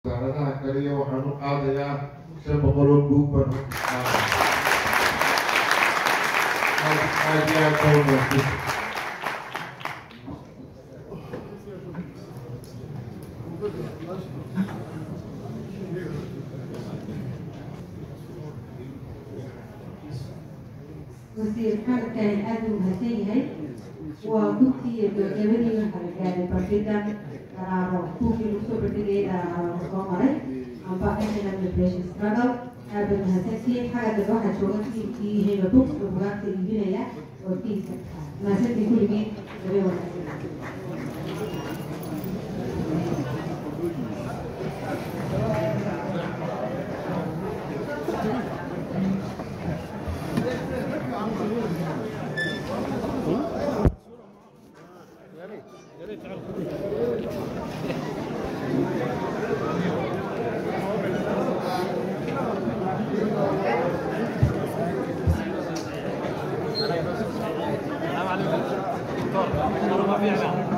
wasaaradaha kaliya waxaan u qaadayaa shan boqol oo buug baan u qaadaya aad iyo aad baa umaadsan wasiir xalkan aad u mahadsan yahay waa gudkii gabagabadii waxaa la gaaray bandhiga daraaro buugii lagu soo bandhigayay daraaro la soo maray amba national liberation struggle aad bay mahadsantihiin xagga dambe waxaa jooga tiimkii hema books oo bugaagta iibinaya oo tiimka mahadsantii kulligiin gabe wanaagsan السلام عليكم دكتور انا ما في